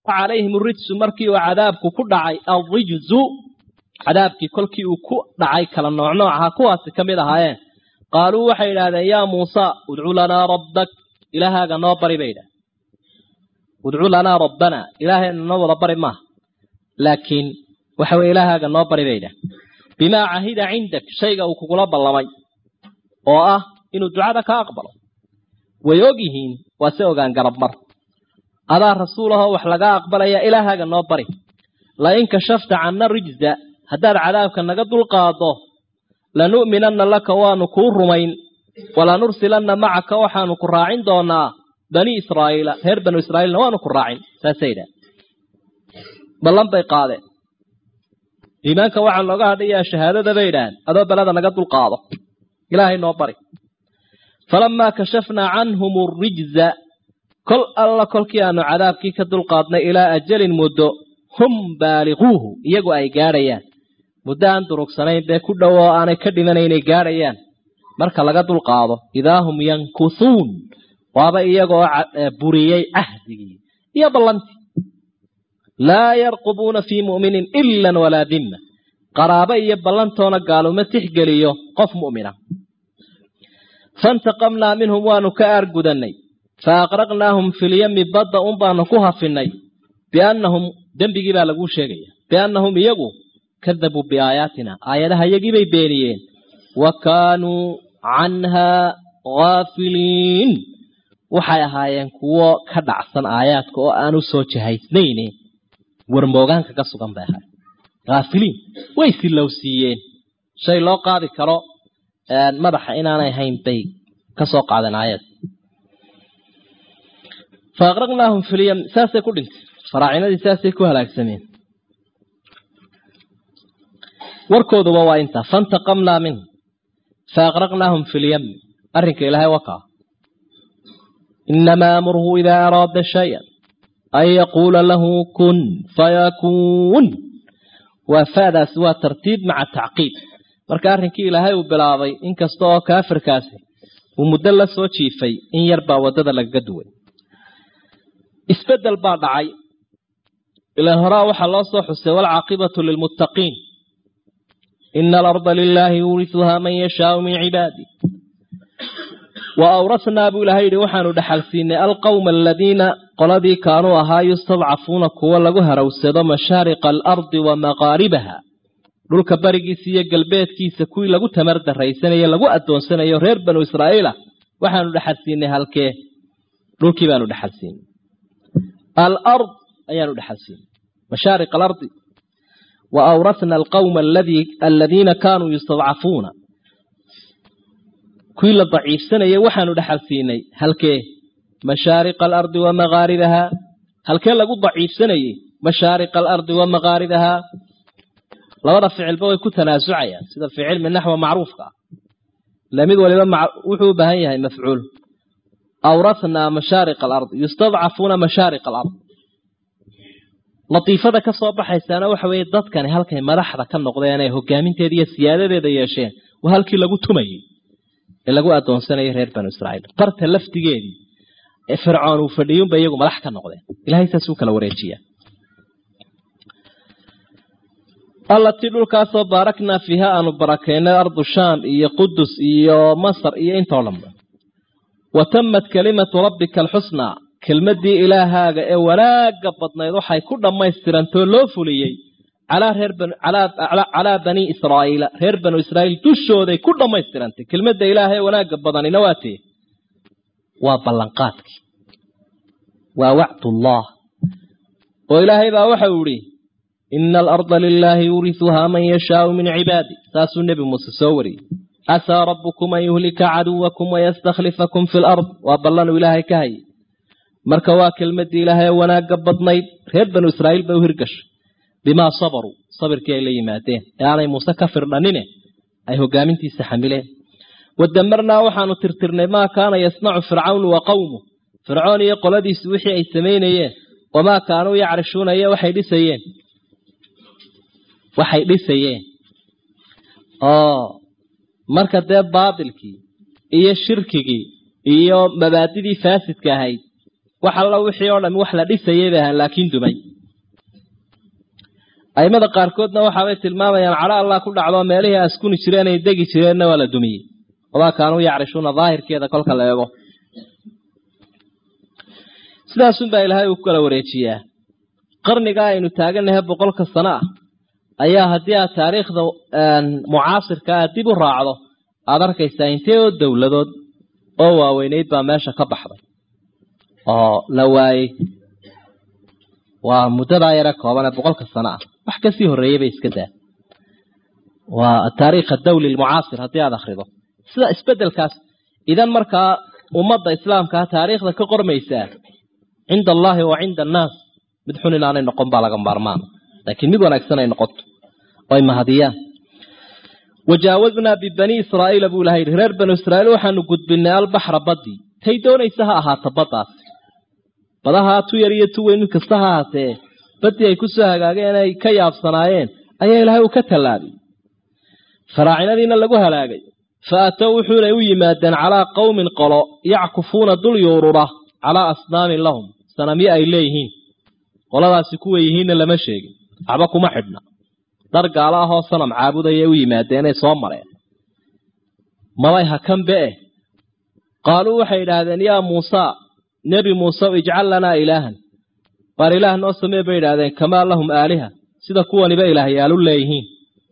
calayhim rijsu markii uu cadaabku ku dhacay alrijzu cadaabkii kolkii uu ku dhacay kala noocnooc ahaa kuwaasi ka mid ahaayeen qaaluu waxay idhahdeen yaa muusa udcu lanaa rabbak ilaahaaga noo bari bay idhahdeen udcu lanaa rabbana ilaahayna noo wada bari maaha laakiin waxa weye ilaahaaga noo bari bay idhahdeen bimaa cahida cindak shayga uu kugula ballamay oo ah inuu ducada ka aqbalo way og yihiin waa se ogaan garab mar adaa rasuulahoo wax laga aqbalaya ilaahaaga noo bari lain kashafta canna rijza haddaad cadaabka naga dulqaado lanu'minanna laka waanu kuu rumayn walanursilanna macaka waxaanu ku raacin doonaa bani israa'iila reer banu israa'iilna waanu ku raacin saasay idhaah ballan bay qaadeen iimaanka waxaa looga hadhayaa shahaadada bay idhaaheen adoo beleda naga dulqaado ilaahay noo bari falamaa kashafnaa canhum arijza kol alla kolkii aanu cadaabkii ka dulqaadnay ilaa ajalin muddo hum baaliquuhu iyagu ay gaadhayaan muddo aan durugsanayn bee ku dhow oo aanay ka dhiman inay gaadhayaan marka laga dulqaado idaa hum yankusuun waaba iyagaoo buriyey cahdigii iyo ballantii laa yarqubuuna fii mu'minin ilan walaa dimma qaraabo iyo ballantoona gaaluma tixgeliyo qof mu'mina faintaqamnaa minhum waanu ka aargudannay fa aqraqnaahum filyami badda un baanu ku hafinay biannahum dembigii baa laguu sheegaya biannahum iyagu kadabuu biaayaatina aayadaha iyagiibay beeniyeen wa kaanuu canhaa haafiliin waxay ahaayeen kuwo ka dhacsan aayaadka oo aan u soo jahaysnayne warmoogaanka ka sugan bay ahaayeen haafiliin way silowsiiyeen shay loo qaadi karo madaxa inaanay hayn bay ka soo qaadeen aayad fa aqraqnaahum filyam saasay ku dhintay faraacinadii saasay ku halaagsameen warkooduba waa intaa faintaqamnaa minhum fa aqraqnaahum filyami arrinka ilaahay wakaa inamaa amruhu idaa araada shayan an yaquula lahu kun fayakuun waa faadaasi waa tartiib maca tacqiib marka arrinkii ilaahay uu bilaabay inkasta oo kaafirkaasi uu muddo la soo jiifay in yar baa waddada lagaga duway isbeddel baa dhacay ilaan horaa waxaa loo soo xusay waalcaaqibatu lilmuttaqiin ina alarda lilaahi yuurisuhaa man yashaau min cibaadi wa awrasnaa buu ilahay yidhi waxaanu dhexalsiinay alqowma aladiina qoladii kaanuu ahaa yustadcafuuna kuwa lagu harawsado mashaariqa alardi wa maqaaribaha dhulka barigiisa iyo galbeedkiisa kuwii lagu tamar daraysanayo lagu addoonsanayo reer banu israa'iila waxaanu dhexalsiinay halkee dhulkii baanu dhexalsiinay alard ayaanu dhexalsiinay mashaariq alardi wa awrasna alqowma aladiina kaanuu yustadcafuuna kuwii la daciifsanayay waxaanu dhexalsiinay halkee mashaariqa alardi wa maqaaribaha halkee lagu daciifsanayey mashaariqa alardi wa maqaaribaha labada ficilba way ku tanaasucayaan sida ficil min naxwa macruufka ah ila mid waliba wuxuu u baahan yahay mafcuul awrathnaa mashaariq alard yustadcafuuna mashaariq alard latiifada ka soo baxaysaana waxa weeye dadkani halkay madaxda ka noqdeen ee hogaaminteeda iyo siyaadadeeda yeesheen waa halkii lagu tumayey ee lagu addoonsanayay reer banu israa'iil barta laftigeedii ee fircoon uu fadhiyunba iyagu madax ka noqdeen ilahay saas u kala wareejiyaa allatii dhulkaasoo baaraknaa fiiha aanu barakeynay ardu shaam iyo qudus iyo masar iyo intoo dhanba wa tamat kelimatu rabbika alxusnaa kelmaddii ilaahaaga ee wanaagga badnayd waxay ku dhammaystirantoo loo fuliyey calaa banii israa'iila reer banu israa'iil dushooday ku dhammaystirantay kelmadda ilaaha ee wanaagga badanina waa tee waa ballanqaadkii waa wacdullah oo ilaahay baa waxa uu idhi ina alarda lilaahi yuurisuhaa man yashaau min cibaadi saasuu nebi muuse soo wariyey casaa rabbukum an yuhlika caduwakum wayastakhlifakum fi lard waa ballanuu ilaahay ka hayay marka waa kelmaddii ilaahay ee wanaagga badnayd reer banu israa'iil bay u hirgashay bimaa sabaruu sabirkii ay la yimaadeen ee aanay muuse ka firdhanine ay hogaamintiisa xamileen wadamarnaa waxaanu tirtirnay maa kaana yasnacu fircawnu wa qowmuh fircoon iyo qoladiisu wixii ay samaynayeen wamaa kaanuu yacrishuuna iyo waxay dhisayeen waxay dhisayeen oo marka dee baatilkii iyo shirkigii iyo mabaadidii faasidka ahayd wax alla wixii oo dhami wax la dhisayay bay ahaan laakiin dumay aimada qaarkoodna waxaabay tilmaamayaan cadho allah ku dhacdo meelihii askuni jireen ay degi jireenna waa la dumiyey wamaa kaanuu yacrishuuna daahirkeeda kolka la eego sidaasunbaa ilaahay uu ku kala wareejiyaa qarnigaa aynu taagannahay boqolka sano ah ayaa haddii aad taariikhda mucaasirka aad dib u raacdo aad arkaysaa intee oo dowladood oo waaweyneyd baa meesha ka baxday oo la waayey waa muddadaa yare kooban ee boqolka sano ah wax kasii horreeyey bay iska daa waa ataariikh adawli almucaasir haddii aad akhrido sida isbeddelkaas idan markaa ummadda islaamkaa taariikhda ka qormaysaa cinda allaahi wa cinda annaas mid xun inaanay noqon baa laga maarmaan laakiin mid wanaagsan ay noqoto oo ay mahadiyaan wajaawaznaa bibanii israa'iila buu ilaha yidhi reer banu israa'iil waxaanu gudbinay albaxra baddii tay doonaysa ha ahaato baddaasi badahaa tu yar iyo tu weyn mid kasta ha ahaatee baddii ay ku soo hagaageen ay ka yaabsanaayeen ayaa ilaahay uu ka tallaabay faraacinadiina lagu halaagay fa atow wuxuunay u yimaadeen calaa qowmin qolo yackufuuna dul yuurura calaa asnaamin lahum sanamyo ay leeyihiin qoladaasi kuwa yihiinna lama sheegin waxba kuma xidhna dar gaalo ahoo sanam caabudayay u yimaadeenay soo mareen mabay hakanbe eh qaaluu waxay idhaahdeen yaa muusaa nebi muuse ijcal lanaa ilaahan waar ilaah noo samee bay idhaahdeen kamaa lahum aaliha sida kuwaniba ilaahyaalu leeyihiin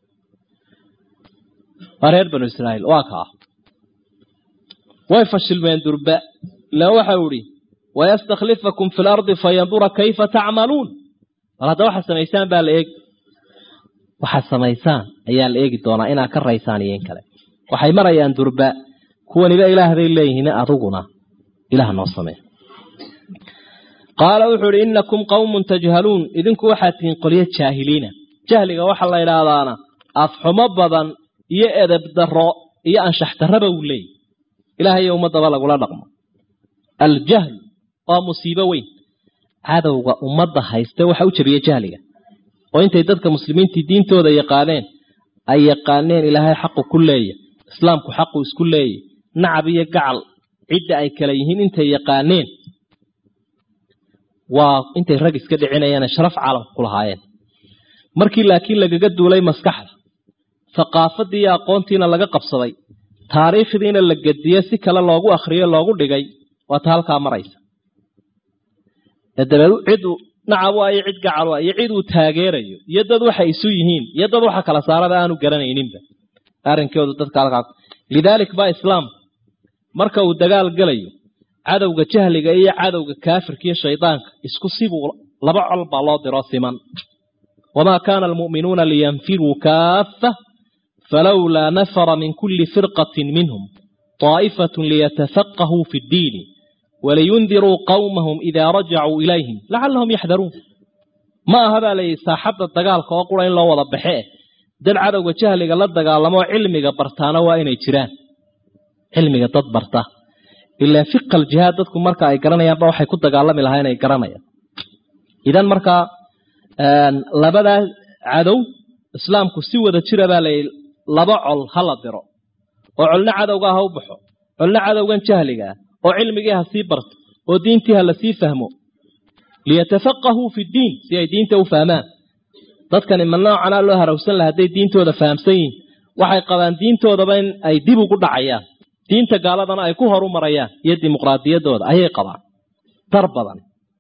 waa reer banu israa'iil waa kaa way fashilmeen durba ilaan waxau idhi wayastakhlifakum fi lardi fayandura kayfa tacmaluun bal hadda waxaad samaysaan baa la eegi waxaad samaysaan ayaa la eegi doonaa inaad ka raysaan iyo in kale waxay marayaan durba kuwaniba ilaah bay leeyihiin adiguna ilaah noo samee qaala wuxuu idhi innakum qawmun tajhaluun idinku waxaad tihiin qolyo jaahiliina jahliga waxaa la idhaahdaana afxumo badan iyo edeb darro iyo anshax darraba uu leeyahy ilaahayo ummaddaba lagula dhaqmo aljahl waa musiibo weyn cadowga ummadda haysta waxa u jabiya jahliga oo intay dadka muslimiintii diintooda yaqaaneen ay yaqaaneen ilaahay xaqu ku leeya islaamku xaqu isku leeya nacab iyo gacal cidda ay kala yihiin intay yaqaaneen waa intay rag iska dhicinayaan sharaf caalamka ku lahaayeen markii laakiin lagaga duulay maskaxda thaqaafadii iyo aqoontiina laga qabsaday taariikhdiina la gediye si kale loogu akhriyo loogu dhigay waa ta halkaa maraysa dabeed cid nacab waa iyo cid gacal waa iyo cid uu taageerayo iyo dad waxay isu yihiin iyo dad waxa kala saarada aanu garanayninba arrinkoodu dadka halkaa lidaalik baa islaam marka uu dagaal gelayo cadowga jahliga iyo cadowga kaafirka iyo shaydaanka isku sibuu laba col baa loo diro siman wamaa kaana almu'minuuna liyanfiruu kaaffa falowlaa nafara min kulli firqatin minhum طaa'ifatun liyatafaqahuu fi ddiini waliyundiruu qawmahum idaa rajacuu ilayhim lacallahum yaxdaruun ma aha baa layidhi saaxadda dagaalka oo qura in loo wada baxe eh dad cadowga jahliga la dagaalamoo cilmiga bartaana waa inay jiraan cilmiga dad barta ilaa fiqal jihaad dadku marka ay garanayaanba waxay ku dagaalami lahaa inay garanayaan idan markaa labadaa cadow islaamku si wada jira baa layidhi laba col ha la diro oo colna cadowga ha u baxo colna cadowgan jahliga ah oo cilmigii ha sii barto oo diintii ha la sii fahmo liyatafaqahuu fi ddiin si ay diinta u fahmaan dadkani ma noocanaa loo harawsan laha hadday diintooda fahamsan yihin waxay qabaan diintoodaba in ay dib ugu dhacayaan diinta gaaladana ay ku horu marayaan iyo dimuqraadiyaddooda ayay qabaan dar badan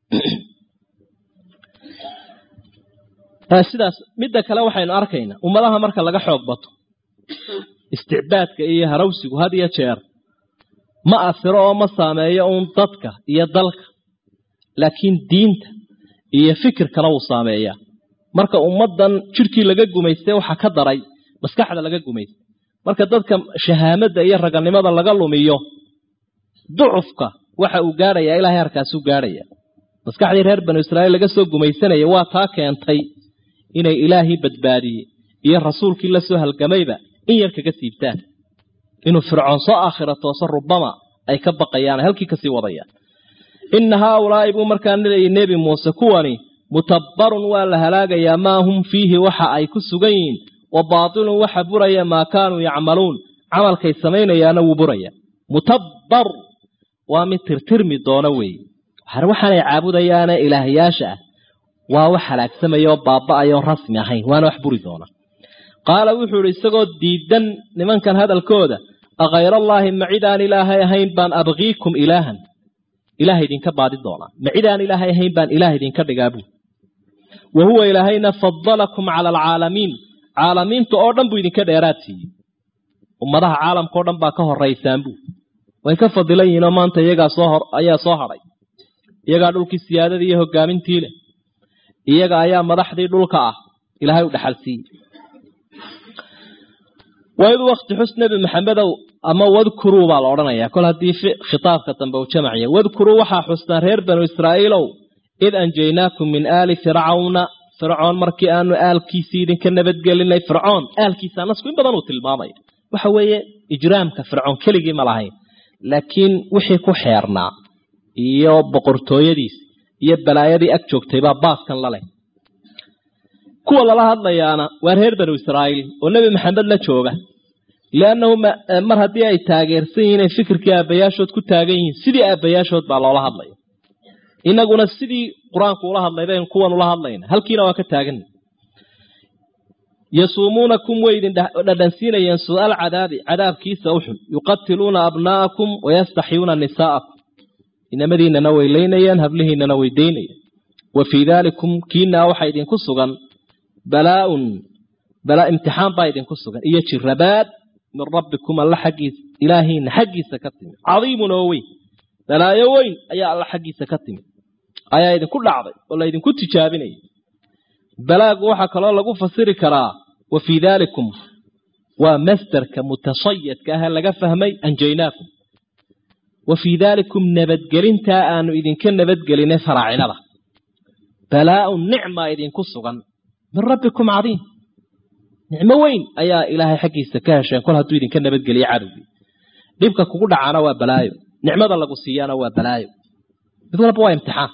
sidaas midda kale waxaynu arkaynaa ummadaha marka laga xoog bato isticbaadka iyo harawsigu had iyo jeer ma asiro oo ma saameeyo uun dadka iyo dalka laakiin diinta iyo fikirkana wuu saameeyaa marka ummaddan jidhkii laga gumaystay waxaa ka daray maskaxda laga gumaystay marka dadka shahaamadda iyo raganimada laga lumiyo ducufka waxa uu gaadhayaa ilaahay harkaasuu gaadhaya maskaxdii reer banu israa'iil laga soo gumaysanaya waa taa keentay inay ilaahii badbaadiyey iyo rasuulkii la soo halgamayba in yar kaga siibtaan inuu fircoon soo aakhira tooso rubama ay ka baqayaan halkii kasii wadayaan inna haaulaa'i buu markaa leeyay nebi muuse kuwani mutabbarun waa la halaagayaa maa hum fiihi waxa ay ku sugan yihiin wa baatilun waxa buraya maa kaanuu yacmaluun camalkay samaynayaana wuu buraya mutabbar waa mid tirtirmi doona weeye waxaanay caabudayaane ilaahyaasha ah waa wax halaagsamaya oo baaba-aya oo rasmi ahayn waana wax buri doona qaala wuxuu idhi isagoo diidan nimankan hadalkooda akayr allaahi ma cid aan ilaahay ahayn baan abkiikum ilaahan ilaah idinka baadi doonaa ma cid aan ilaahay ahayn baan ilaah idinka dhigaa buu wa huwa ilaahayna fadalakum cala alcaalamiin caalamiinta oo dhan buu idinka dheeraad siiyey ummadaha caalamka o dhan baa ka horaysaan buu way ka fadilan yihiin oo maanta iyagaa soo hor ayaa soo hadhay iyagaa dhulkii siyaadadii iyo hogaamintii leh iyaga ayaa madaxdii dhulka ah ilaahay u dhaxal siiyey waid wakti xus nebi maxamedow ama wadkuruu baa la odhanayaa kol haddii khitaabka dambe uu jamacya wadkuruu waxaa xustaan reer banu israa'iilow id anjaynaakum min aali fircawna fircoon markii aanu aalkiisii idinka nabadgelinay fircoon aalkiisa nasku in badan uu tilmaamaya waxa weeye ijraamka fircoon keligii ma lahayn laakiin wixii ku xeernaa iyo boqortooyadiis iyo balaayadii ag joogtay baa baaskan la leh kuwa lala hadlayaana waa reer banu israa'iil oo nebi maxamed la jooga liannahu mar haddii ay taageersan yihiin ay fikirkii aabbayaashood ku taagan yihiin sidii aabbayaashood baa loola hadlaya inaguna sidii qur-aanku ula hadlay baynu kuwan ula hadlayna halkiina waa ka taaganna yasuumuunakum way idin dhadhansiinayeen su-aal cadaabi cadaabkiisa uxun yuqatiluuna abnaa'akum wayastaxyuuna nisaa'akum inamadiinana way leynayeen hablihiinana way daynayeen wa fii daalikum kiinaa waxaa idinku sugan balaaun balaa imtixaan baa idinku sugan iyo jirabaad min rabbikum alla xaggiisa ilaahiina xaggiisa ka timid cadiimun oo weyn balaayo weyn ayaa alla xaggiisa ka timid ayaa idinku dhacday oo laydinku tijaabinaya balaagu waxaa kaloo lagu fasiri karaa wa fii daalikum waa masderka mutashayadka ah laga fahmay anjaynaakum wa fii daalikum nabadgelintaa aanu idinka nabadgelinay faraacinada balaaun nicma idinku sugan min rabbikum cadiim nicmo weyn ayaa ilaahay xaggiisa ka hesheen kol hadduu idinka nabadgeliye cadowgii dhibka kugu dhacaana waa balaayo nicmada lagu siiyaana waa balaayo mid walba waa imtixaan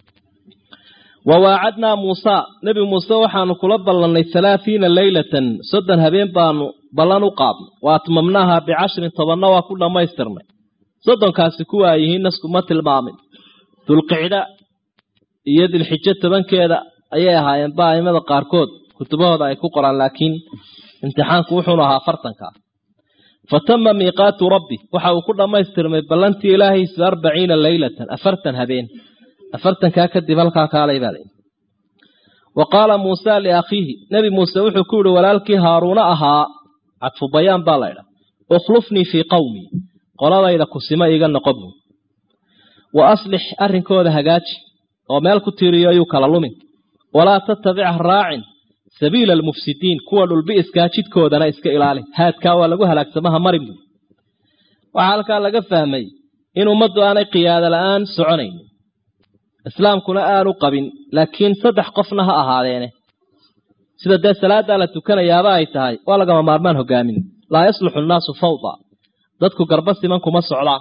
wa waacadnaa muusa nebi muuse waxaanu kula ballannay halaathiina leylatan soddon habeen baanu ballan u qaadnay wa atmamnaaha bicashrin tobanna waa ku dhammaystirnay soddonkaasi kuwa ay yihiin naskuma tilmaamin dulqicda iyo dilxijo tobankeeda ayay ahaayeen ba aimada qaarkood kutubahooda ay ku qoraan laakiin imtixaanku wuxuunu ahaa afartanka fa tama miiqaatu rabbi waxa uu ku dhammaystirmay ballantii ilaahiisu arbaciina leylatan afartan habeen afartankaa kadib halkaa kaalay baa layihi wa qaala muusa liakhiihi nebi muuse wuxuu ku yihi walaalkii haaruuna ahaa cadfu bayaan baa laydha ukhlufnii fii qawmii qoladayda kusimo iiga noqo buu wa aslix arrinkooda hagaaji oo meel ku tiiriyo ayuu kala lumin walaa tattabic raacin sabiila almufsidiin kuwa dhulbi'iskaa jidkoodana iska ilaali haadkaa waa lagu halaagsamaha marin buu waxaa halkaa laga fahmay in ummaddu aanay qiyaado la-aan soconaynin islaamkuna aanu qabin laakiin saddex qofna ha ahaadeene sida dee salaaddaa la tukanayaaba ay tahay waa lagama maarmaan hogaamin laa yasluxu nnaasu fawda dadku garba siman kuma socdaan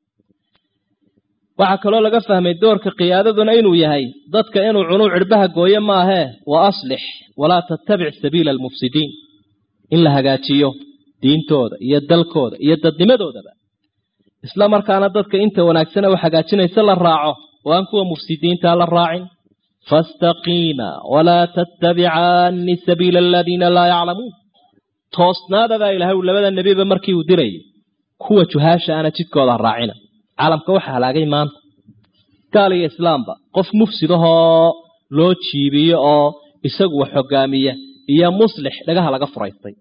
waxaa kaloo laga fahmay doorka qiyaadaduna inuu yahay dadka inuu cunuu cidhbaha gooye maahee wa aslix walaa tattabic sabiila almufsidiin in la hagaajiyo diintooda iyo dalkooda iyo dadnimadoodaba isla markaana dadka inta wanaagsane u hagaajinaysa la raaco oo aan kuwa mufsidiintaa la raacin fastaqiima walaa tattabicaani sabiila aladiina laa yaclamuun toosnaadabaa ilahay uu labada nebiba markii uu dirayay kuwa juhaasha ana jidkooda raacina caalamka waxa halaagay maanta gaal iyo islaamba qof mufsidahoo loo jiibiyo oo isagu wax hogaamiya iyo muslix dhagaha laga furaystay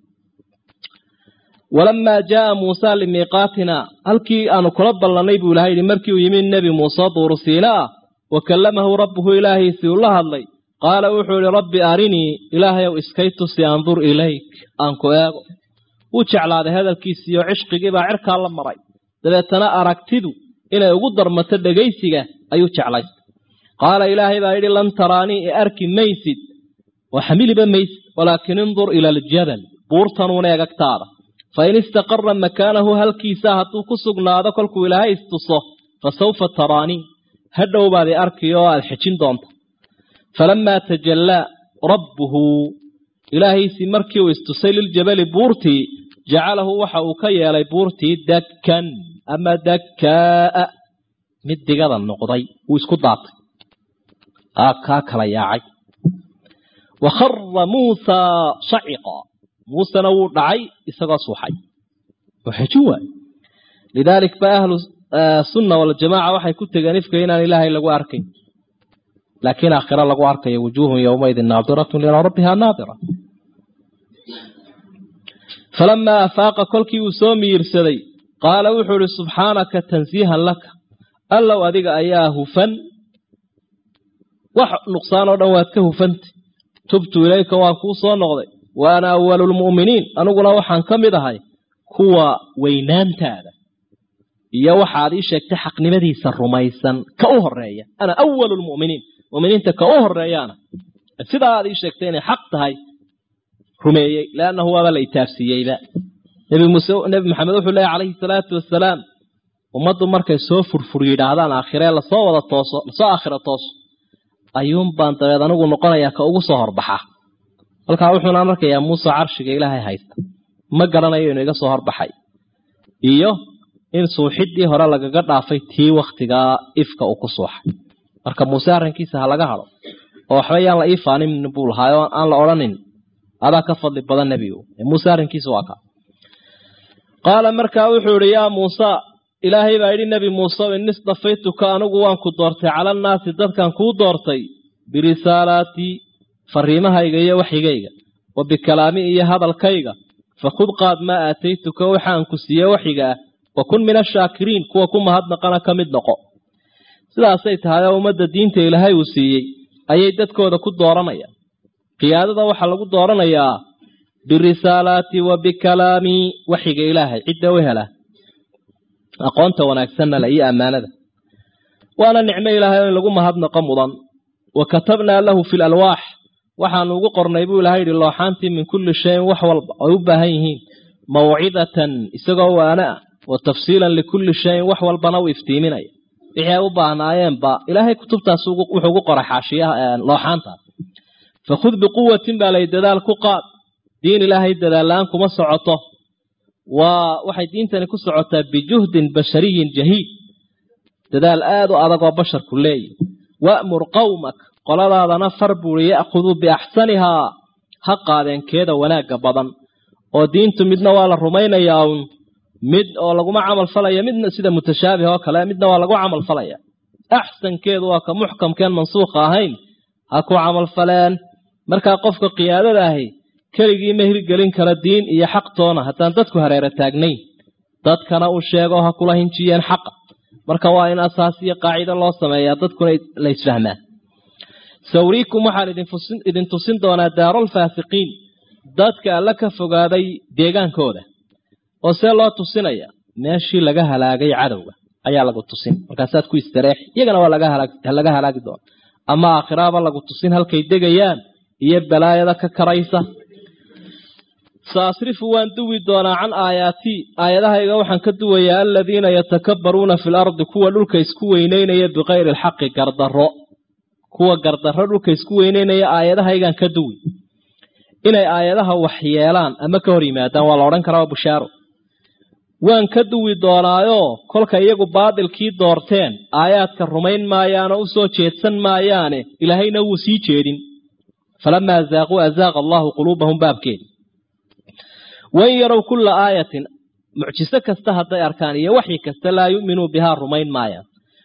walamaa jaaa muusa limiiqaatina halkii aanu kula ballannay buu ilahay yihi markii uu yimi nebi muuse duuru siina ah wa kallamahu rabbuhu ilaahiisii ula hadlay qaala wuxuu ihi rabbi arinii ilaahayow iskay tusi andur ilayk aan ku eego wuu jeclaaday hadalkiisiiyo cishqigiibaa cirkaa la maray dabeetana aragtidu inay ugu darmato dhegaysiga ayuu jeclaystay qaala ilaahay baa yidhi lan taraanii i arki maysid oo xamiliba maysid walaakin indur ila aljabal buurtanuuna egagtaada fain istaqara makaanahu halkiisa hadduu ku sugnaado kolkuu ilaahay istuso fa sawfa taraanii hadhow baad i arki oo aad xejin doonta falamaa tajallaa rabbuhu ilaahiisii markii uu istusay liljabali buurtii jacalahu waxa uu ka yeelay buurtii dakkan ama dakkaa'a mid digada noqday wuu isku daatay kaa kala yaacay wa khara muusaa saciqa muusena wuu dhacay isagoo suuxay waxeji waay lidaalik ba ahlu sunna waljamaaca waxay ku tegeen ifka inaan ilaahay lagu arkayn laakiin aakhira lagu arkayo wujuuhun yowmaidin naadiratun ilaa rabbiha naadira falamaa afaaqa kolkii uu soo miyirsaday qaala wuxuu ihi subxaanaka tansiihan laka allow adiga ayaa hufan wax nuqsaan oo dhan waad ka hufantay tubtu ilayka waan kuu soo noqday wa ana awalu lmu'miniin aniguna waxaan ka mid ahay kuwa weynaantaada iyo waxaad ii sheegtay xaqnimadiisa rumaysan ka u horeeya ana awalu lmu'miniin mu'miniinta ka u horeeyaana sidaa aad ii sheegtay inay xaq tahay rumeeyey leannahu waaba la itaabsiiyeyba nebi muuse nebi maxamed wuxuu leeyahy calayhi salaatu wasalaam ummaddu markay soo furfur yidhaahdaan aakhiree lasoo wada tooso lasoo aakhira tooso ayuun baan dabeed anigu noqonayaa ka ugu soo horbaxa halkaa wuxuunaan arkayaa muuse carshiga ilaahay haysta ma garanayo inuu iga soo horbaxay iyo in suuxiddii hore lagaga dhaafay tii wakhtigaa ifka uu ku suuxay marka muuse arrinkiisa ha laga hadho oo waxba yaan la ii faanin buu lahaa oo aan la odhanin adaa ka fadli badan nebigu muuse arrinkiisa waa kaa qaala markaa wuxuu idhi yaa muusa ilaahay baa yidhi nebi muuse in istafaytuka anigu waan ku doortay cala annaasi dadkan kuu doortay birisaalaatii fariimahayga iyo waxyigayga wa bikalaami iyo hadalkayga fakhud qaad maa aataytuka waxaan ku siiye waxyiga ah wa kun min ashaakiriin kuwa ku mahadnaqana ka mid noqo sidaasay tahay oo ummadda diinta ilaahay uu siiyey ayay dadkooda ku dooranayaan qiyaadada waxaa lagu dooranayaa birisaalaati wa bikalaami waxyiga ilaahay cidda u hela aqoonta wanaagsanna la iyo ammaanada waana nicmo ilaahay in lagu mahadnaqo mudan wa katabnaa lahu fi lalwaax waxaanu ugu qornay buu ilahay yidhi looxaantii min kulli shayin wax walba ay u baahan yihiin mawcidatan isagoo waana ah wa tafsiilan likulli shayin wax walbana u iftiiminaya wixii ay u baahnaayeenba ilaahay kutubtaas wuxuu ugu qoray xaashiyaha looxaantaas fakhud biquwatin baa lay dadaal ku qaad diin ilaahay dadaal-la-aan kuma socoto waa waxay diintani ku socotaa bijuhdin bashariyin jahiid dadaal aada u adag oo basharku leeyahy wa'mur qowmak qoladaadana far buuri ya'khuduu biaxsanihaa ha qaadeenkeeda wanaagga badan oo diintu midna waa la rumaynayaa uun mid oo laguma camal falaya midna sida mutashaabih oo kale midna waa lagu camal falaya axsankeedu waa ka muxkamkeen mansuukha ahayn ha ku camal faleen markaa qofka qiyaadada ahi keligii ma hirgelin kara diin iyo xaqtoona haddaan dadku hareero taagnayn dadkana uu sheego ha kula hinjiyeen xaqa marka waa in asaas iyo qaacido loo sameeyaa dadkuna la isfahmaa sawriikum waxaan idin tusin doonaa daaralfaasiqiin dadka alla ka fogaaday deegaankooda oo see loo tusinaya meeshii laga halaagay cadowga ayaa lagu tusin markaasaad ku istareex iyagana waa laga halaagi doona ama aakhiraaba lagu tusin halkay degayaan iyo balaayada ka karaysa saasrifu waan duwi doonaa can aayaatii aayadahayga waxaan ka duwayaa aladiina yatakabbaruuna fi lardi kuwa dhulka isku weyneynaya bikayri alxaqi gardarro kuwa gardarro dhulka isku weyneynaya aayadahaygaan ka duwi inay aayadaha waxyeelaan ama ka hor yimaadaan waa la odhan karaa waa bushaaro waan ka duwi doonaayoo kolka iyagu baadilkii doorteen aayaadka rumayn maayaanoo u soo jeedsan maayaane ilaahayna wuu sii jeedin falamaa zaaquu azaaqa allahu quluubahum baabkeedi wain yarow kulla aayatin mucjiso kasta hadday arkaan iyo waxyi kasta laa yu'minuu bihaa rumayn maayaan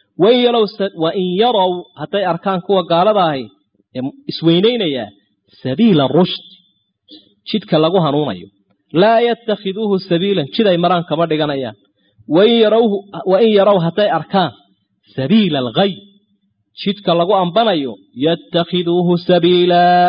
wain yarow hadday arkaan kuwa gaalada ahi ee isweynaynayaa sabiila rushd jidka lagu hanuunayo laa yatakhiduuhu sabiilan jid ay maraan kama dhiganayaan wain yarow hadday arkaan sabiila alghay jidka lagu ambanayo yatakhiduuhu sabiilaa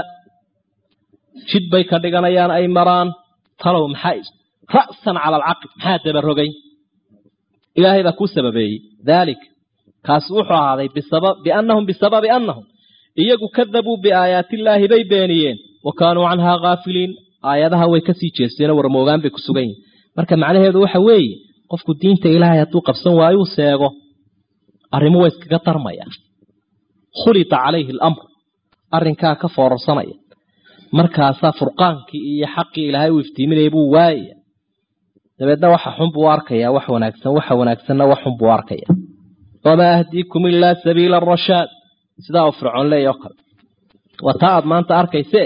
jid bay ka dhiganayaan ay maraan talow maxaa ra'san cala alcaql maxaa dabarogay ilaahay baa kuu sababeeyey daalik kaasi wuxuu ahaaday biannahum bisababi annahum iyagu kadabuu biaayaatillaahi bay beeniyeen wa kaanuu canhaa kaafiliin aayadaha way kasii jeesteenoo warmoogaan bay ku sugan yihin marka macnaheedu waxa weeye qofku diinta ilaahay hadduu qabsan waayuu seego arrimo waa iskaga tarmaya khulita calayhi alamr arrinkaa ka foorarsanaya markaasaa furqaankii iyo xaqii ilaahay uu iftiiminaya buu waayaya dabeedna waxa xun buu arkaya wax wanaagsan waxa wanaagsanna wax xun buu arkaya wamaa ahdiikum ilaa sabiila arashaad sidaa uu fircoon leeya oo kale waa taa aad maanta arkayse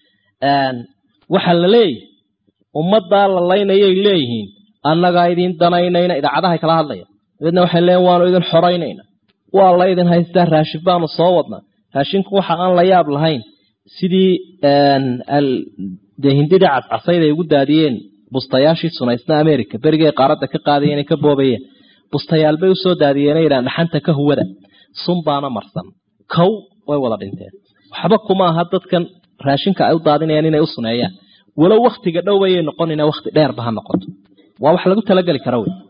waxaa la leeyahay ummaddaa la laynayay leeyihiin annagaa idin danaynayna idaacadahay kala hadlaya dabeedna waxay leeyiin waanu idin xoraynayna waa la idin haystaa raashin baanu soo wadnaa raashinku waxa aan la yaab lahayn sidii dee hindidii cascasayd ay ugu daadiyeen bustayaashii sunaysna america berigay qaaradda ka qaadayeen ka boobayeen bustayaal bay usoo daadiyeen yidhahan dhaxanta ka huwada sun baana marsan kow way wada dhinteen waxba kuma aha dadkan raashinka ay u daadinayaan inay u suneeyaan walow waktiga dhow bayay noqonina wakti dheerba ha noqoto waa wax lagu talageli kara wey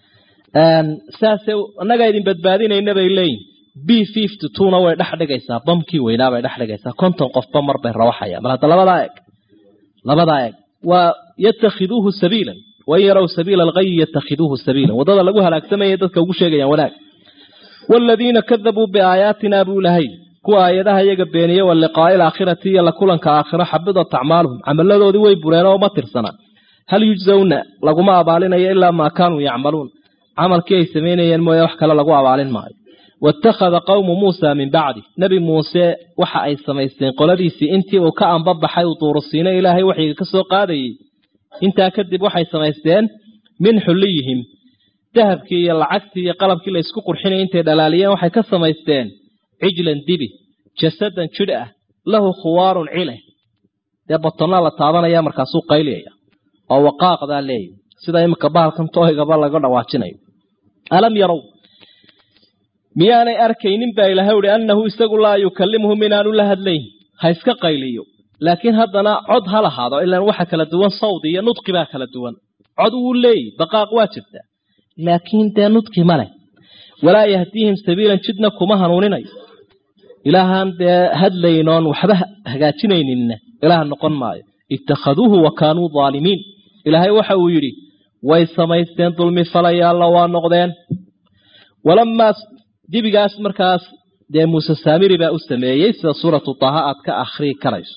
saase annagaa idin badbaadinayna bay leeyihin b fifty twona way dhex dhigaysaa bamkii weynaa bay dhex dhigaysaa konton qofba mar bay rawaxayaan bal hadda labadaa eeg labadaa eeg waa yatakhiduuhu sabiilan wain yarow sabiila alghayi yatakhiduuhu sabiilan waddada lagu halaagsamaya dadka ugu sheegayaan wanaag waaladiina kadabuu biaayaatina buu lahay kuwa aayadaha iyaga beeniye wa liqaa'i alaakhirati iyo la kulanka aakhiro xabidat acmaaluhum camaladoodii way bureen oo ma tirsana hal yujzawna laguma abaalinayo ilaa maa kaanuu yacmaluun camalkii ay samaynayeen mooye wax kale lagu abaalin maayo waittakhada qowmu muusa min bacdi nebi muuse waxa ay samaysteen qoladiisii intii uu ka anbabaxay uu duurusiino ilaahay waxyiga ka soo qaadayey intaa kadib waxay samaysteen min xulliyihim dahabkii iyo lacagtii iyo qalabkii la isku qurxinaya intay dhalaaliyeen waxay ka samaysteen cijlan dibi jasadan jidh ah lahu khuwaarun cile dee batonnaa la taabanaya markaasuu qayliyaya oo waqaaqdaa leeyahy sida iminka bahalkan tooygaba laga dhawaajinayo alam yarow miyaanay arkaynin baa ilaahay uhi annahu isagu laa yukallimuhum inaanu la hadlayn ha iska qayliyo laakiin haddana cod ha lahaado ilaan waxa kala duwan sawdi iyo nudqi baa kala duwan cod wuu leeyahy baqaaq waa jirtaa laakiin dee nudqi ma leh walaa yahdiihim sabiilan jidna kuma hanuuninayo ilaahaan dee hadlaynoon waxba hagaajinayninna ilaah noqon maayo ittakhaduuhu wa kaanuu daalimiin ilaahay waxa uu yidhi way samaysteen dulmi falayaalla waa noqdeen walamaa dibigaas markaas dee muuse saamiri baa u sameeyey sida suuratu taha aad ka akhrii karayso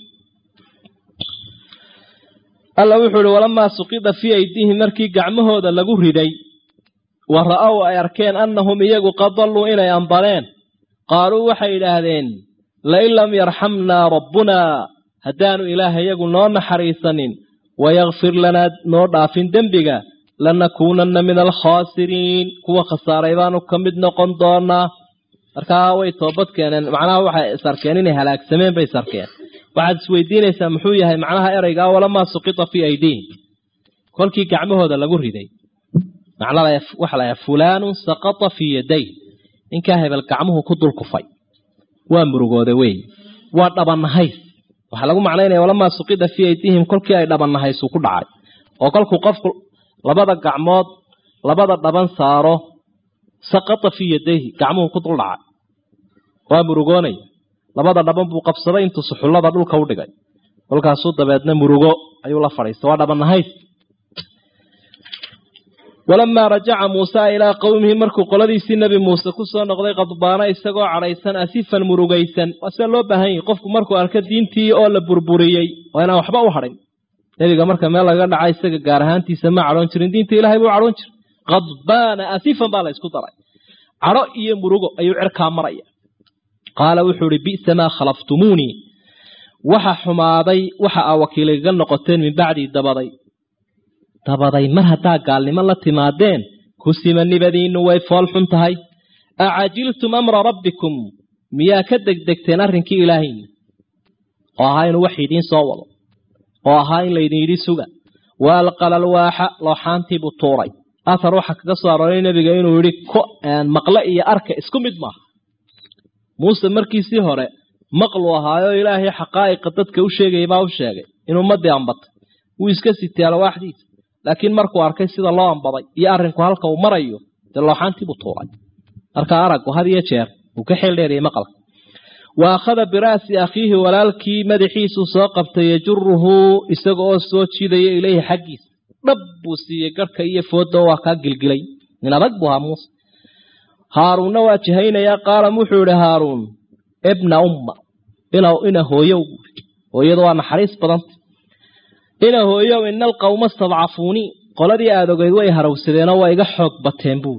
alla wuxuu ihi walamaa suqida fii aydiihim markii gacmahooda lagu riday wa ra'ow ay arkeen annahum iyagu qad dalluu inay ambaleen qaaluu waxay idhaahdeen lain lam yarxamnaa rabbunaa haddaanu ilaah iyagu noo naxariisanin wayakfir lanaa noo dhaafin dembiga lanakuunanna min alkhaasiriin kuwa khasaaray baanu ka mid noqon doonaa markaa way toobad keeneen macnaha waxay isarkeen inay halaagsameen bay isarkeen waxaad isweydiinaysaa muxuu yahay macnaha ereygaa walamaa suqita fii aydiihim kolkii gacmahooda lagu riday waxa la fulaanun saqata fii yaday ninkaa hebel gacmuhu ku dul kufay waa murugooda wey waa dhabanahays waxaa lagu macnaynaya walamaa suqida fii aydiihim kolkii ay dhabannahaysu ku dhacay oo kolkuu qofku labada gacmood labada dhaban saaro saqata fii yadayhi gacmuhu ku dul dhacay waa murugoonaya labada dhaban buu qabsaday intuu suxullada dhulka u dhigay kolkaasuu dabeedna murugo ayuu la fadhiistay waa dhabanahays walamaa rajaca muusa ilaa qowmihi markuu qoladiisii nebi muuse ku soo noqday qadbaana isagoo cadhaysan asifan murugaysan waa sida loo baahan yahi qofku markuu arko diintii oo la burburiyey waa inaan waxba u hadhin nebiga marka meel lagaga dhaca isaga gaar ahaantiisa ma cadhoon jirin diinta ilahay buu cadhoon jiray qadbaana asifan baa la ysku daray cadho iyo murugo ayuu cirkaa maraya qaala wuxuu ihi bi'sa maa khalaftumuunii waxa xumaaday waxa aa wakiiligaga noqoteen min bacdii dabaday dabaday mar haddaa gaalnimo la timaadeen kusima nibadiinnu way fool xun tahay acajiltum amra rabbikum miyaa ka degdegteen arrinkii ilaahayna oo ahaa inuu wax idiin soo wado oo ahaa in laydin yidhi suga wa alqala alwaaxa looxaantiibuu tuuray athar waxaa kaga soo arooray nebiga inuu yidhi maqle iyo arka isku mid maaha muuse markiisii hore maqluu ahaayo ilaahay xaqaa'iqa dadka u sheegayay baa u sheegay in ummaddii ambatay wuu iska sitay alwaaxdiisa laakiin markuu arkay sida loo ambaday iyo arrinku halka uu marayo dee looxaantiibuu tuuray marka araggu had iyo jeer wuu ka xeel dheeriyay maqalka wa akhada bira'si akhiihi walaalkii madaxiisuu soo qabtay yajuruhu isaga oo soo jiidaya ileyhi xaggiisa dhab buu siiyey garhka iyo foodda waa kaa gilgilay nin adag buu ahaa muuse haaruunna waa jihaynayaa qaalam wuxuu idhi haaruun ibna umma ina hooyow buui hooyadu waa naxariis badanta ina hooyow ina alqawma stadcafuunii qoladii aad ogeyd way harawsadeenoo waa iga xoog bateen buuri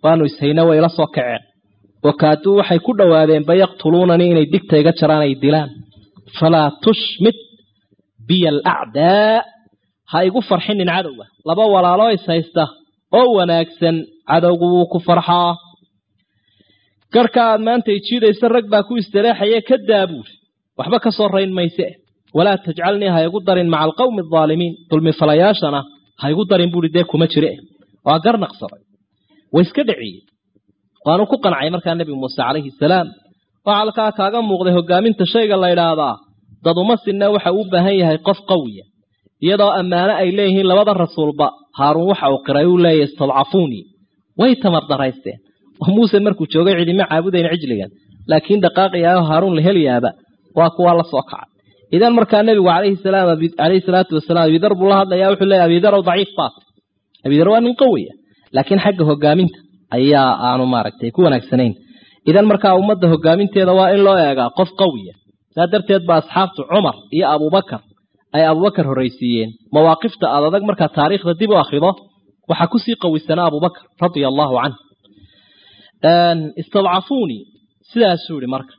waanu ishayna way ila soo kaceen wakaaduu waxay ku dhowaadeenba yaqtuluunanii inay digta iga jaraan ay dilaan falaa tushmit biya alacdaa ha igu farxinin cadowga laba walaaloo is haysta oo wanaagsan cadowgu wuu ku farxaa garhka aad maanta ijiidaysa rag baa ku istareexaye ka daabuur waxba ka soo rayn mayse walaa tajcalnii ha igu darin maca alqawmi aldaalimiin dulmifalayaashana ha igu darin buuhi dee kuma jire waa gar naqsaday way iska dhiciyey waanu ku qancay markaa nebi muuse calayhi salaam waxaa halkaa kaaga muuqday hogaaminta shayga la ydhaahdaa dad uma sinna waxa uu u baahan yahay qof qawiya iyadoo ammaano ay leeyihiin labada rasuulba haaruun waxa uu qiray uu leeyahy istadcafuunii way tamar daraysteen oo muuse markuu joogay cidima caabudayn cijligan laakiin dhaqaaqiyaao haaruun la heliyaaba waa kuwaa la soo kacay idan markaa nebigu calayhi salaam calayhi salaatu wasalaam abidar buu la hadlayaa wuxuu leeyahy abidarow daciif baat abidar waa nin qawiya laakiin xagga hogaaminta ayaa aanu maaragtay ku wanaagsanayn idan markaa ummadda hogaaminteeda waa in loo eegaa qof qawiya saa darteed ba asxaabtu cumar iyo abubakar ay abubakar horraysiiyeen mawaaqifta aad adag markaa taariikhda dib u akhrido waxaa kusii qawisanaa abubakar radia allaahu canh istadcafuunii sidaasuu ihi marka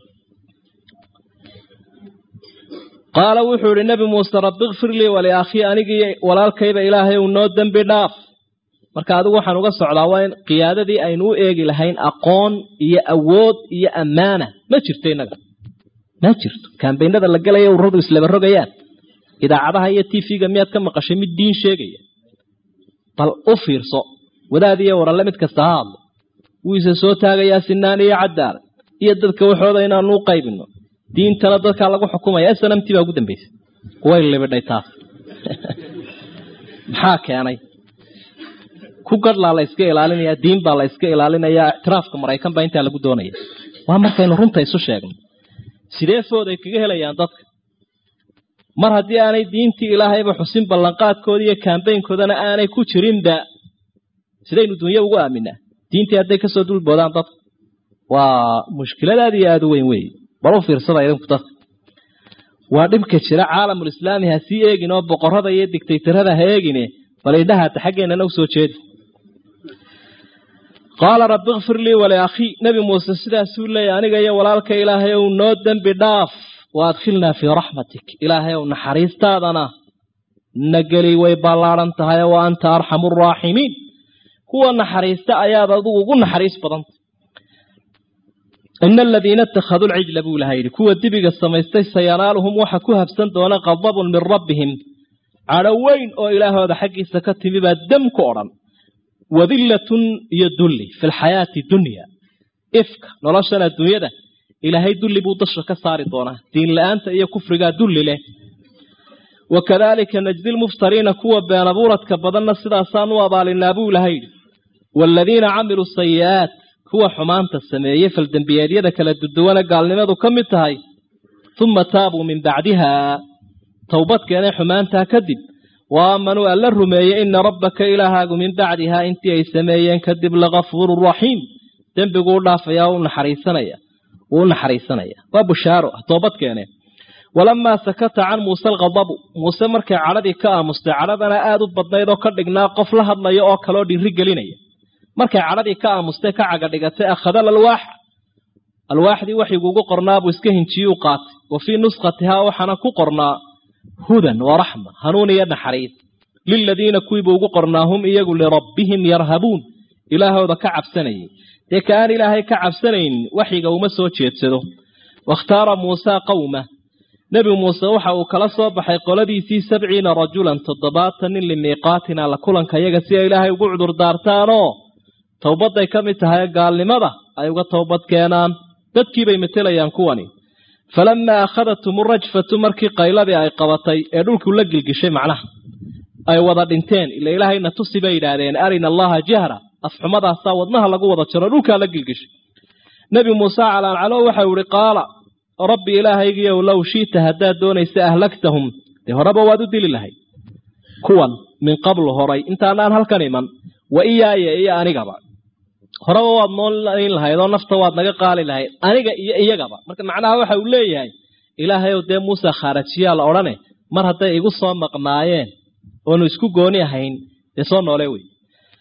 qaala wuxuu ihi nebi muuse rabbi kfir lii waliakhii anigii walaalkayba ilaahay uu noo dembi dhaaf marka adigu waxaan uga socdaa waa in qiyaadadii aynu u eegi lahayn aqoon iyo awood iyo ammaana ma jirto innaga ma jirto kambaynada la gelaya ururadu islaba rogayaan idaacadaha iyo t v-ga miyaad ka maqashay mid diin sheegaya bal u fiirso wadaad iyo waralle mid kasta ha hadlo wiise soo taagayaa sinaan iyo cadaalad iyo dadka waxooda inaanu u qaybino diintana dadkaa lagu xukumaya snamti baa ugu dambaysay way libidhay taas maxaa keenay ku gadhlaa la yska ilaalinaya diin baa la yska ilaalinaya ictiraafka maraykan baa intaa lagu doonaya waa markaynu runta isu sheegno sidee food ay kaga helayaan dadka mar haddii aanay diintii ilaahayba xusin ballanqaadkooda iyo kambaynkoodana aanay ku jirinba sidaynu dunyo ugu aaminaa diintii hadday kasoo dulboodaan dadka waa mushkilad aad iyo aada u weyn weeye bal u fiirsada idinku dadka waa dhibka jira caalamulislaami ha sii eegin oo boqorada iyo digtaytarada ha eegine bal idhahaata xaggeenana u soo jeedi qaala rabbi kfir lii waliakhii nebi muuse sidaasuu leeyahy aniga iyo walaalka ilaahay ow noo dembi dhaaf wa adkhilnaa fii raxmatik ilaahay ow naxariistaadana na geli way ballaadhan tahay wa anta arxamu araaximiin kuwa naxariista ayaad adigu ugu naxariis badanta ina aladiina ittakhaduu lcijla buu ilaha yidhi kuwa dibiga samaystay sayanaaluhum waxa ku habsan doona qadabun min rabbihim cadho weyn oo ilaahooda xaggiisa ka timi baa dam ku odhan wadillatun iyo dulli fi lxayaati dunya ifka noloshan adduunyada ilaahay dulli buu dasha ka saari doonaa diin la-aanta iyo kufrigaa dulli leh wakadalika najdi lmuftariina kuwa been abuuradka badanna sidaasaan u abaalinaa buu ilaha yidhi waaladiina camiluu sayi'aat kuwa xumaanta sameeyey faldembiyeedyada kala duduwane gaalnimadu ka mid tahay uma taabuu min bacdiha towbad keenay xumaantaa kadib wa aamanuu alla rumeeyey ina rabbaka ilaahaagu min bacdihaa intii ay sameeyeen kadib lakafuuru raxiim dembiguu u dhaafaya u naxariisanaya wuu u naxariisanaya waa bushaaro toobad keeneen walamaa sakata can muuse alkhadabu muuse markay cadhadii ka aamustay cadhadana aada u badnayd oo ka dhignaa qof la hadlaya oo kaleoo dhiiri gelinaya markay cadhadii ka aamustay ka caga dhigatay akhadal alwaaxa alwaaxdii waxiguugu qornaabuu iska hinjiyuu qaatay wa fii nuskhatihaa waxaana ku qornaa hudan wa raxma hanuun iyo naxariis liladiina kuwiibuu ugu qornaa hum iyagu lirabbihim yarhabuun ilaahooda ka cabsanayay dee ka aan ilaahay ka cabsanaynin waxyiga uma soo jeedsado wakhtaara muusaa qawma nebi muuse waxa uu kala soo baxay qoladiisii sabciina rajulan toddobaatan nin limiiqaatina la kulanka yaga si ay ilaahay ugu cudur daartaanoo towbadday ka mid tahay gaalnimada ay uga towbad keenaan dadkiibay matelayaan kuwani falamaa akhadatum rajfatu markii qayladii ay qabatay ee dhulku la gilgishay macnaha ay wada dhinteen ila ilaahayna tusi bay yidhaahdeen arina allaha jahra afxumadaasaa wadnaha lagu wada jaro dhulkaa la gilgishay nebi muuse calaancalo waxau ihi qaala rabbi ilaahaygiiow low shiita haddaad doonaysa ahlaktahum dee horeba waad u dili lahayd kuwan min qablu horay intaanaan halkan iman wa iyaaya iyo anigaba horeba waad noolayn lahayd oo nafta waad naga qaali lahayd aniga iyo iyagaba marka macnaha waxa uu leeyahay ilaahayow dee muuse khaarajiyaa la odhane mar hadday igu soo maqnaayeen oonu isku gooni ahayn dee soo noole wey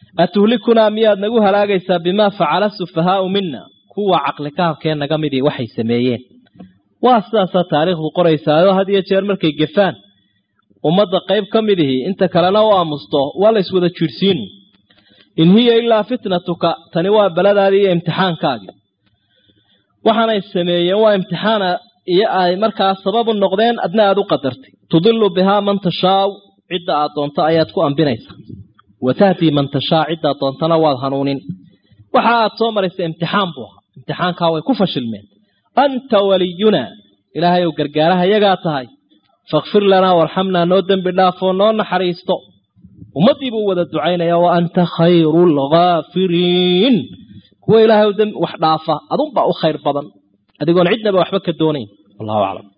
atuhlikunaa miyaad nagu halaagaysaa bimaa facala sufahaau mina kuwa caqlikaabkee naga midii waxay sameeyeen waa sidaasaa taariikhdu qoraysaayoo had iyo jeer markay gefaan ummadda qayb ka midihii inta kalena u aamusto waa la iswada jiirhsiinu in hiya ilaa fitnatuka tani waa baladaadii iyo imtixaankaagii waxaanay sameeyeen waa imtixaana iyo ay markaa sababu noqdeen adna aad u qadartay tudilu bihaa man tashaau cidda aad doonto ayaad ku ambinaysaa wa tahtii man tashaa cidda aad doontana waad hanuunin waxa aad soo maraysa imtixaan buu ahaa imtixaankaa way ku fashilmeen anta waliyunaa ilaahay ou gargaaraha yagaa tahay fakfir lanaa warxamnaa noo dembi dhaafoo noo naxariisto ummaddii buu wada ducaynaya wa anta khayru lghaafiriin kuwa ilaahay wax dhaafa adunbaa u khayr badan adigoon cidnaba waxba ka doonayn wallahu aclam